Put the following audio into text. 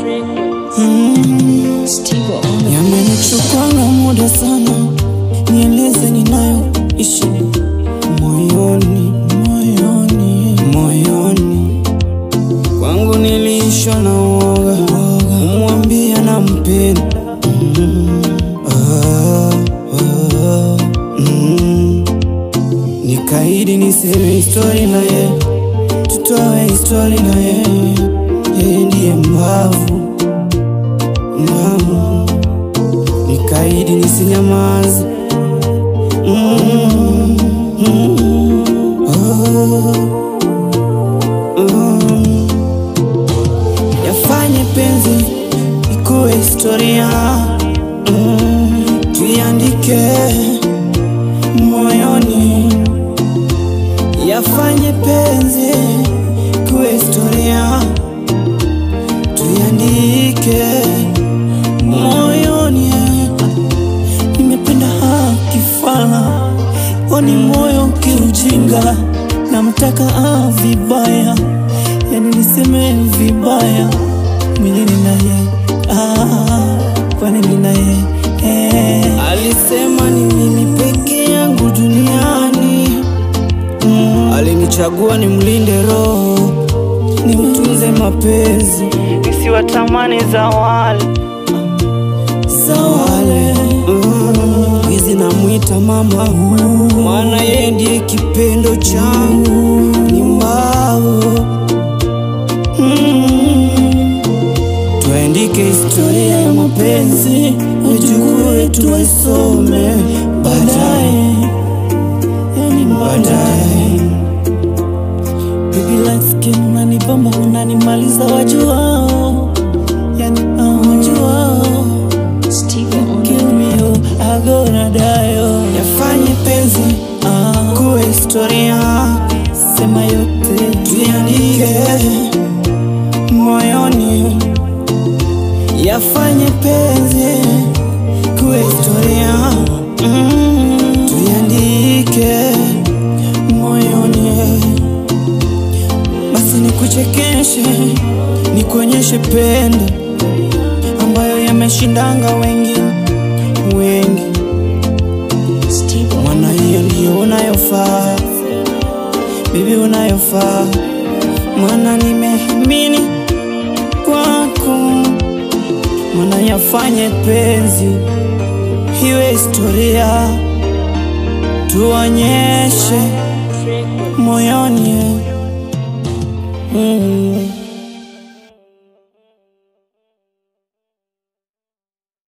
Yamenichukwanga muda sana, nieleze ninayoishi moyoni, moyoni, moyoni kwangu niliishwa na uoga, kumwambia nampenda mm, ah, ah, mm. Nikaidi niseme histori na ye, tutoe histori na ye, yeye ndiye mbavu mbavu nikaidi nisinyamaze mm, mm, oh, mm. Yafanye penzi ikuwe historia mm, tuiandike moyoni. Yafanye penzi ikuwe historia tuiandike moyoni. Nimependa akifala oni moyo kiujinga, namtaka ah, vibaya, yani niseme vibaya milini naye ah, kwani mimi naye eh. Alisema ni mimi peke yangu duniani mm. Alinichagua nimlinde roho, nimtunze mapenzi, nisiwatamani za wale za wale mm. Hizi namwita mama, maana yeye ndiye kipendo changu, ni mbao mm. Tuandike historia ya mapenzi, wajukuu wetu waisome baadaye, yani baadaye. Baby light skin unanibamba, unanimaliza wajuao, yani ah, wajuao Kill me, oh, I gonna die, oh. Yafanye penzi ah, kuwe historia, sema yote tuiandike moyoni. Yafanye penzi kuwe historia mm, tuiandike moyoni. Basi nikuchekeshe, nikuonyeshe pendo ambayo yameshindanga wengi wengi, mwana hiyo ndiyo unayofaa, bibi unayofaa, mwana nimeamini kwako, mwana yafanye penzi iwe historia, tuonyeshe moyoni mm.